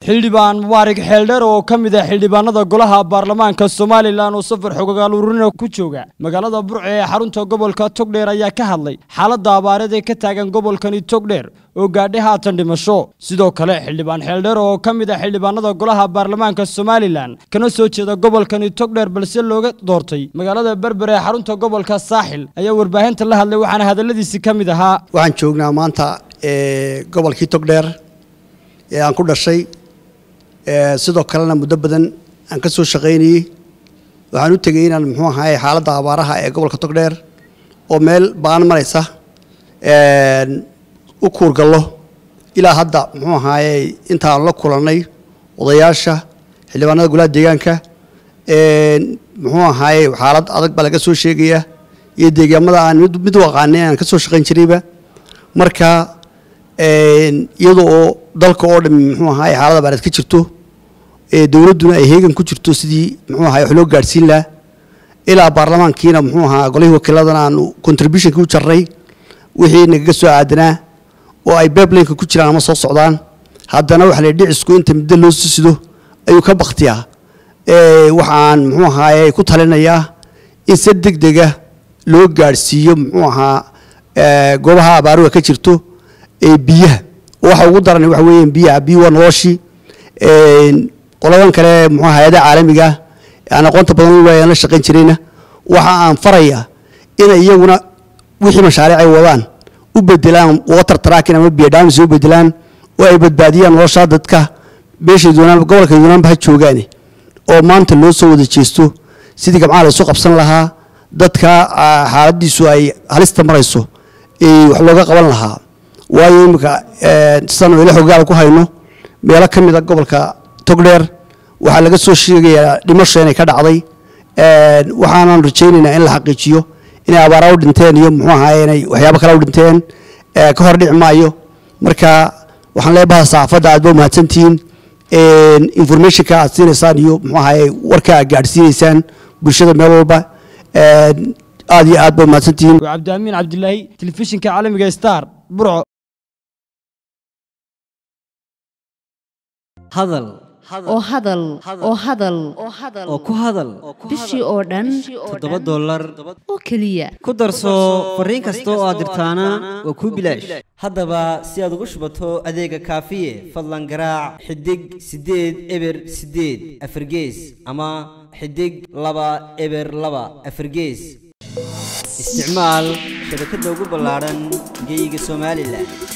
xildhibaan mubaarak xeeldheer oo ka mid ah xildhibaanada golaha baarlamaanka somalilan oo safar xogogaal ururina ku jooga magaalada burco ee xarunta gobolka togdheer ayaa ka hadlay xaaladda abaareed ee ka taagan gobolkani togdheer oo gaadhay haatan dhimasho sidoo kale xildhibaan xeeldheer oo ka mid ah xildhibaanada golaha baarlamaanka somalilan kana soo jeeda gobolkani togdheer balse looga doortay magaalada berber ee xarunta gobolka saaxil ayaa warbaahinta la hadlay waxaana hadalladiisi ka mid ahaa waxaan joognaa maanta gobolkii togdheer ee aan ku dhashay sidoo kalena muddo badan aan ka soo shaqaynayey waxaan u tegey inaan muxuu ahaay xaaladda abaaraha ee gobolka togdheer oo meel baan maraysa u kuurgallo ilaa hadda muxuu ahaaye intaan la kulannay odayaasha xildhibaanada golaha deegaanka muxuu ahaaye xaalad adag baa laga soo sheegaya iyo deegaamada aan mid u aqaanay aan ka soo shaqayn jirayba marka iyada oo dalka oo dhami muxuu ahaay xaalada abaareed ka jirto dowladduna ay heegan ku jirto sidii muxuu ahaay wax loo gaadhsiin lahaa ilaa baarlamaankiina muxuu ahaa golihii wakiiladana aanu contributionka u jarray wixii nagaga soo aadanaa oo ay bablinka ku jiraan ama soo socdaan haddana waxa la dhicisku inta middo loo sido ayuu ka baktiyaa waxaan muxuu ahaaye ku talinayaa in si deg dega loo gaadhsiiyo muxuu ahaa goobaha abaaruga ka jirto biyaha waxa ugu daran waxa weeyaan biyaha biyo waa noloshii qoladan kale muxuu hay-adaha caalamiga aan aqoonta badan waayaan la shaqayn jirayna waxa aan farayaa inay iyaguna wixii mashaariic ay wadaan u bedelaan water tracking ama biyo dhaamis u bedelaan oo ay badbaadiyaan nolosha dadka meeshay doonaan gobolka doonaanba ha joogaane oo maanta loo soo wada jeesto sidii gamcaha la isu qabsan lahaa dadka xaaladiisu ay halista marayso wax looga qaban lahaa waayo iminka sidaan ila xogaal ku hayno meelo ka mid a gobolka togdheer waxaa laga soo sheegayaa dhimasho inay ka dhacday waxaanan rajaynaynaa in la xaqiijiyo inay abaara u dhinteen iyo muxuu ahaay inay waxyaabo kale u dhinteen ka hor dhici maayo marka waxaan leebaha saxaafadda aad ba umahadsantihiin informationka aad siinaysaan iyo muxuu ahaay warka aad gaadhsiinaysaan bulshada meel walba aad iyo aad ba umahadsantihiin cabdiamiin cabdilaahi telefishinka caalamiga star burco hadal oo hadal oo hadal oo ku hadal bishii oo dhan toddoba dollar oo keliya ku darso fariin kasta oo aad dirtaana waa kuu bilaash haddaba si aad ugu shubato adeega kaafiye fadlan garaac xidig siddeed eber siddeed afargees ama xidig laba eber laba afargees isticmaal shabakadda ugu ballaadhan geeyiga somalilan